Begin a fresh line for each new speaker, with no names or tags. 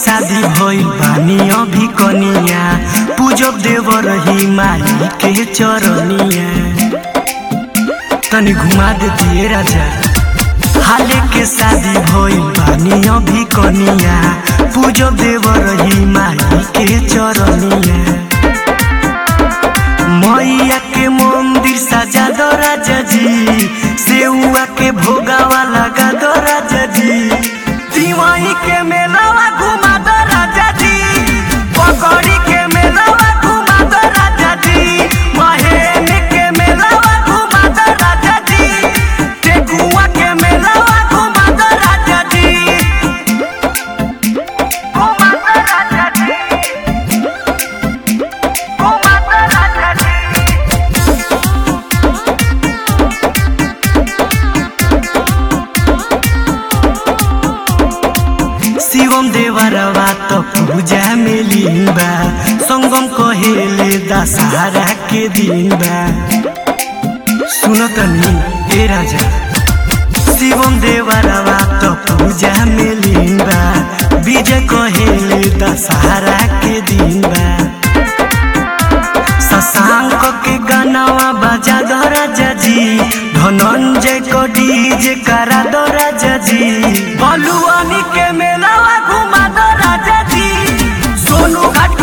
शादी भइल बानी अभी कनिया पूजब देव रही माई के चरनिया तनी घुमा देती राजा हाले के शादी भइल बानी अभी कनिया पूजब देव रही माई के चरनिया मैया के मंदिर सजा दो राजा जी सेउआ के भोगावा लगा दो राजा जी दिवाई के मेलावा घुमा दो राजा जी पकड़ी के मेलावा घुमा दो राजा जी महेन के मेलावा घुमा दो राजा जी टेकुआ के मेलावा घुमा दो राजा जी घुमा दो राजा जी घुमा दो राजा जी शिवम देवरवा त पूजा में लिंबा संगम कहेले दशहरा के दिन बा सुन तनी ए राजा शिवम देवरवा त पूजा में लिंबा विजय कहेले दशहरा के दिन बा शशांक के गानावा बजा दो राजा जी धनंजय को डीजे करा दो राजा जी बलुआनी के मेलावा घुमा दो राजा जी सोनू घाट